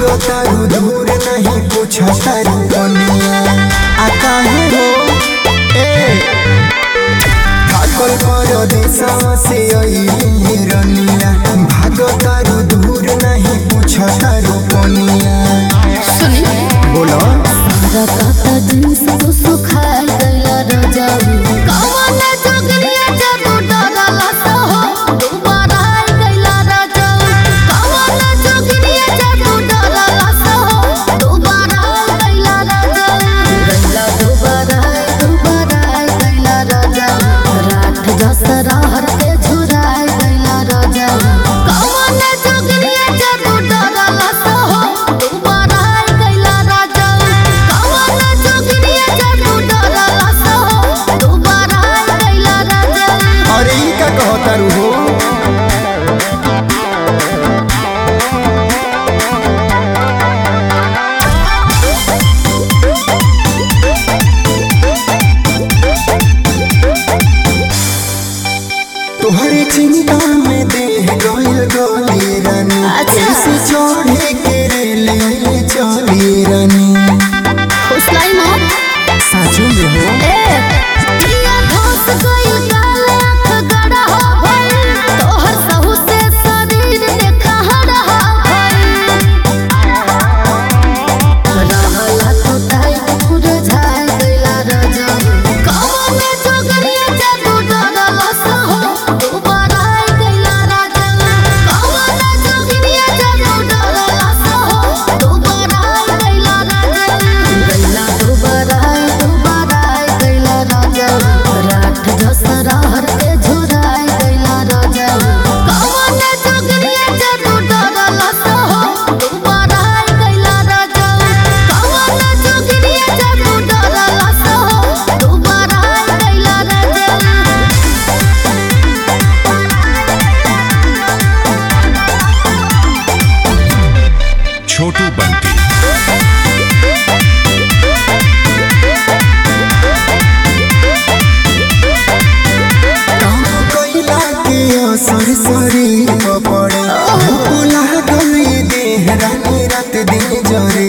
भागो तारू दूर नहीं पूछो तारू कनिया आ काहे हो ए पागल पर देशवा से अइली रनिया भागो तारू दूर नहीं पूछो तारू कनिया सुनी बोलो रकाता दिन सब सुखाए गइला रजाऊ कवन जोगरिया जादू डरला सहो दोबारा आई गइला रजाऊ कवन जोगरिया जादू डरला सहो दोबारा आई गइला रजाऊ गइला दोबारा आई दोबारा आई गइला रजाऊ रात दसरा हर के झुराए गइला रजाऊ कवन जोगरिया जादू डरला सहो दोबारा आई गइला रजाऊ कवन जोगरिया जादू डरला सहो दोबारा आई गइला रजाऊ अरे ई का कहो तारू हो तोहरे चिंता में देह गइल गली रानी अच्छा। कैसे चढ़े के रेले चली रानी खुशलाई मोर साचो में हो ए पिया धोस गइल काले आँख गड़ा हो भइल तोहर सहु से शरीर देखा हरा भइल रहला तो टाइट मुरझाए गइला रजा कवन जोगरिया जादू डरला सहो दोबारा आई गइला राजा कवन जोगरिया जादू डरला सहो दोबारा आई गइला राजा गइला दोबारा आई दोबारा आई गइला राजा रात दसरा हर के झुराई गइला राजा कवन जोगरिया जादू डरला सहो दोबारा आई गइला राजा कवन जोगरिया जादू डरला सहो दोबारा आई गइला राजा छोटू बंटी काम कइला के असर शरीर पर पड़े भूला गई देह रानी रात दिन जरे